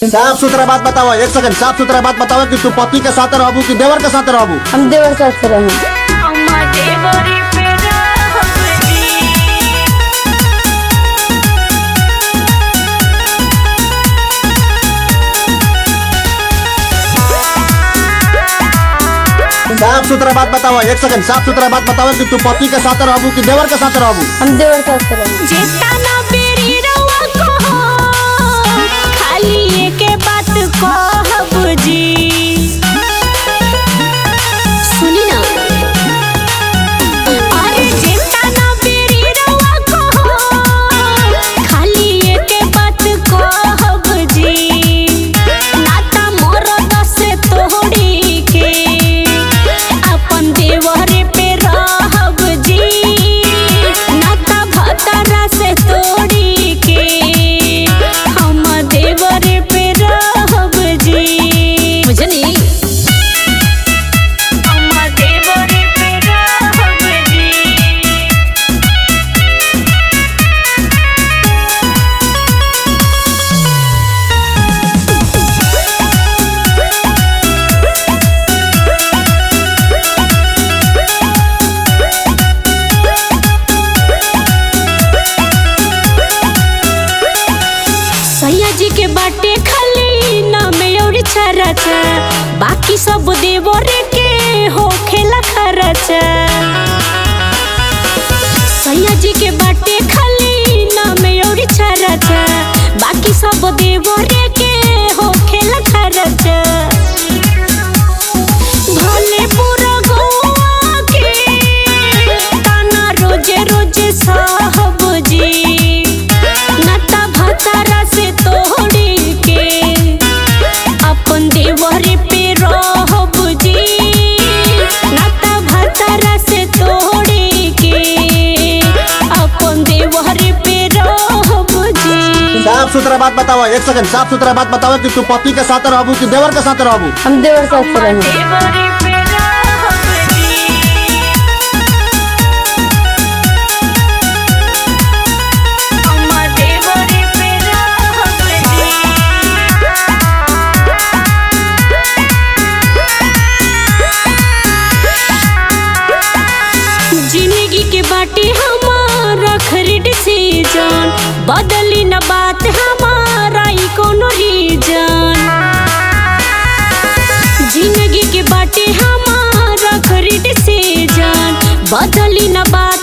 साफ सुथरा बात बताओ एक सेकंड साफ सुथरा बात बताओ कि तू पति के साथ रहबू कि देवर के साथ रहबू हम देवर साथ से रहें साफ सुथरा बात बताओ एक सेकंड साफ सुथरा बात बताओ कि तू पति के साथ रहबू कि देवर के साथ रहबू हम देवर साथ से रहें जेतना बेरी रउआ कहो, खाली एके बात कहब जी सुनी ना अरे जेतना बेरी रउआ कहो, खाली एके बात कहब जी नाता मरद से तोड़ी के अपन देवरे पे रहब जी नाता भतरा से तोड़ी के हम देवरे पे रहब जी बुझनी हम देवरे पे रहब जी सैया जी के बाटे खाली नाम और छरचा बाकी सब देवरे के हो खेला खरचा सैया जी के बाटे खाली नाम और छरचा बाकी सब देवरे के हो खेला खरचा भले पूरा गोवा के ताना रोजे रोजे साहब जी नता भतारा से तोड़ी के अपन देवरे पे रहब जी नता भतारा से तोड़ी के अपन देवरे पे रहब जी साफ सुथरा बात बताओ एक सेकंड साफ सुथरा बात बताओ कि तू पति के साथ रहबू कि देवर के साथ रहबू हम देवर साथ से रहें देवरे पे रहब जी हम देवरे पे रहब जी जिंदगी के बाटे हमारा खरीद सीजन बदली न बात हमारा ई कोनो रीजन जिंदगी के बाटे हमारा खरीद सीजन बदली न बात